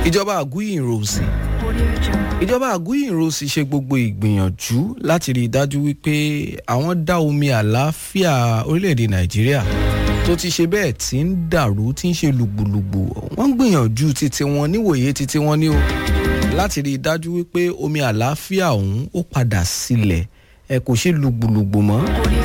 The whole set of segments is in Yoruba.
ìjọba àgúyìnròsì ìjọba àgúyìnròsì ṣe gbogbo ìgbìyànjú láti rí i dájú wípé àwọn dá omi àlàáfíà orílẹ̀-èdè nàìjíríà tó ti ṣe bẹ́ẹ̀ tí ń dàrú tí ń ṣe lùgbùlùgbù wọ́n ń gbìyànjú títí wọn níwòye títí wọn ní o láti rí i dájú wípé omi àlàáfíà ọ̀hún ó padà sílẹ̀ ẹ kò ṣe lùgbùlùgbù mọ́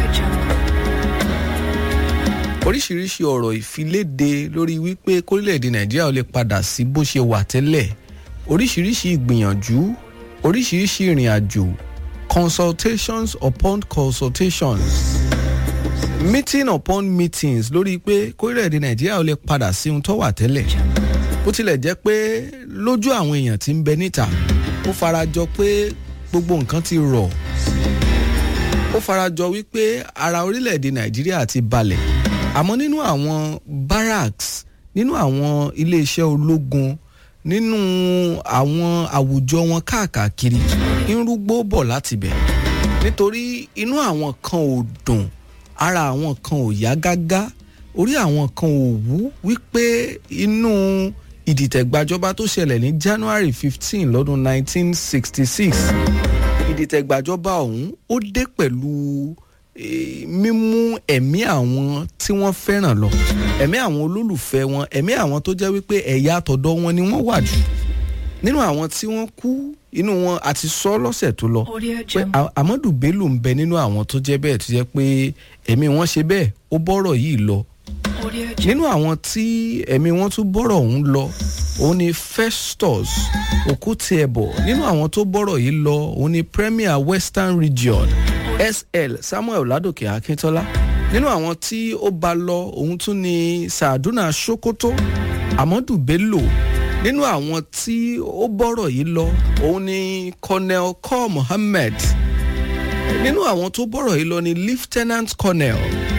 oríṣiríṣi ọ̀rọ̀ ìfiléde lórí wípé kórílẹ̀-èdè nàìjíríà ó lè padà sí bó ṣe wà tẹ́lẹ̀ oríṣiríṣi ìgbìyànjú oríṣiríṣi ìrìn àjò consultations upon consultations meeting upon meetings lórí pé kórílẹ̀-èdè nàìjíríà ó lè padà sí ohun tó wà tẹ́lẹ̀ bó tilẹ̀ jẹ́ pé lójú àwọn èèyàn tí ń bẹ níta ó farajọ pé gbogbo nǹkan ti rọ̀ ó farajọ wípé ara orílẹ̀-èdè nàìjíríà ti balẹ̀ àmọ́ nínú àwọn barracks nínú àwọn iléeṣẹ́ ológun nínú àwọn àwùjọ wọn káàkiri ń rúgbó bọ̀ láti bẹ̀ nítorí inú àwọn kan ò dùn ara àwọn kan ò yá gágá orí àwọn kan ò wú wípé inú ìdìtẹ̀gbàjọba tó ṣẹlẹ̀ ní January fifteen lọ́dún nineteen sixty six ìdìtẹ̀gbàjọba ọ̀hún ó dé pẹ̀lú mímú ẹ̀mí àwọn tí wọ́n fẹ́ràn lọ ẹ̀mí àwọn olólùfẹ́ wọn ẹ̀mí àwọn tó jẹ́ wípé ẹ̀yà àtọ̀dọ̀ wọn ni wọ́n wà jù nínú àwọn tí wọ́n kú inú wọn àti sọ lọ́sẹ̀ tó lọ pé Amadu Bello ń bẹ nínú àwọn tó jẹ́ bẹ́ẹ̀ tó jẹ́ pé ẹ̀mí wọn ṣe bẹ́ẹ̀ ó bọ́rọ̀ yìí lọ nínú àwọn tí ẹ̀mí wọn tún bọ́rọ̀ ọ̀hún lọ òun ni Festus Okutiebo nínú àwọn tó bọ́rọ̀ yìí lọ òun ni Premier Western Region SL Samuel Ládòkè Akíntọ́lá nínú àwọn tí ó bá lọ òun tún ni Sàdúnà Sokoto Amadu Bello nínú àwọn tí ó bọ́rọ̀ yìí lọ òun ni Colonel Kor Mohammed nínú àwọn tó bọ́rọ̀ yìí lọ ni Lieutenant Colonel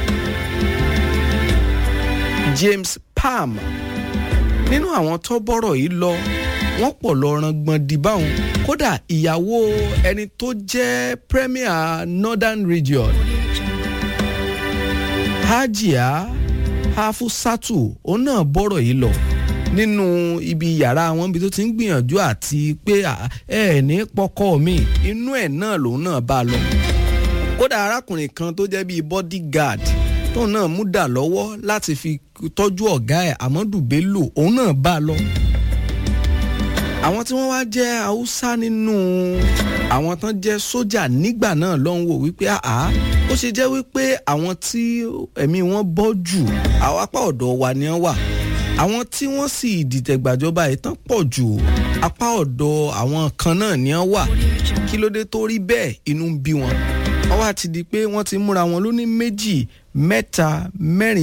James Palm nínú àwọn tó bọ́rọ̀ yìí lọ wọ́n pọ̀ lọ rangbọ̀n dìbàwọn kódà ìyàwó ẹni tó jẹ́ Premier Northern Region Hajia Hafusatu òun náà bọ́rọ̀ yìí lọ nínú ibi yàrá wọn ibi tó ti ń gbìyànjú àti pé ẹ ní pọkọ mi inú ẹ̀ náà lòun náà bá lọ kódà arákùnrin kan tó jẹ́ bíi bodyguard tóun náà mú dà lọ́wọ́ láti fi tọ́jú ọ̀gá ẹ̀ Amadu Bello òun náà bá lọ àwọn tí wọ́n wá jẹ́ haúsá nínú àwọn tán jẹ́ sójà nígbà náà ló ń wò wípé àá ó ṣe jẹ́ wípé àwọn tí ẹ̀mí wọn bọ́ jù àwọn apá ọ̀dọ̀ wa ni wọ́n wà àwọn tí wọ́n sì dìtẹ̀gbàjọba ìtàn pọ̀ jù apá ọ̀dọ̀ àwọn kan náà ni wọ́n wà kí ló dé tó rí bẹ́ẹ̀ inú ń bí wọn wọ́n wá ti di pé wọ́n ti múra wọn lóní méjì mẹ́ta mẹ́rin